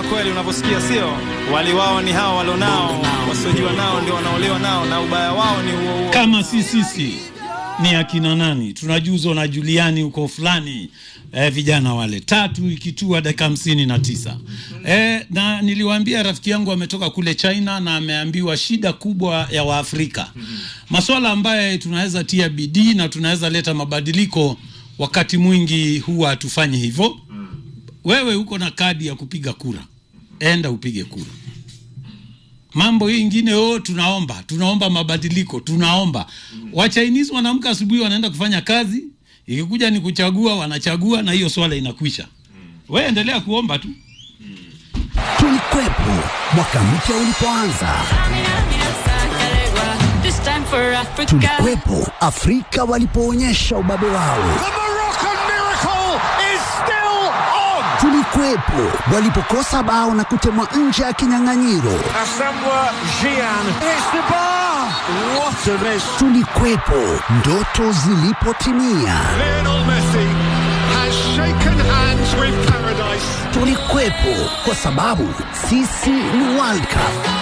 kweli unavyosikia, sio? Wali wao ni hao walionao, wasiojua nao ndio wanaolewa nao, na ubaya wao ni huo huo. kama si sisi ni akina nani tunajuzwa na Juliani huko fulani eh, vijana wale tatu ikitua dakika hamsini na tisa eh, na niliwaambia rafiki yangu ametoka kule China na ameambiwa shida kubwa ya Waafrika maswala ambaye tunaweza tia bidii na tunaweza leta mabadiliko wakati mwingi huwa hatufanyi hivyo wewe uko na kadi ya kupiga kura enda upige kura mambo hii ingine oh, tunaomba tunaomba mabadiliko tunaomba wachinese wanaamka asubuhi wanaenda kufanya kazi ikikuja ni kuchagua wanachagua na hiyo swala inakwisha we endelea kuomba tu Tulikwepo mwaka mpya ulipoanza, This time for Africa. tulikwepo Afrika walipoonyesha ubabe wao, The Moroccan miracle is still on. tulikwepo walipokosa bao na kutemwa nje ya kinyang'anyiro, Asamoah Gyan hits the bar. What a miss. tulikwepo ndoto zilipotimia, Lionel Messi has shaken hands with paradise. tulikwepo kwa sababu sisi ni World Cup.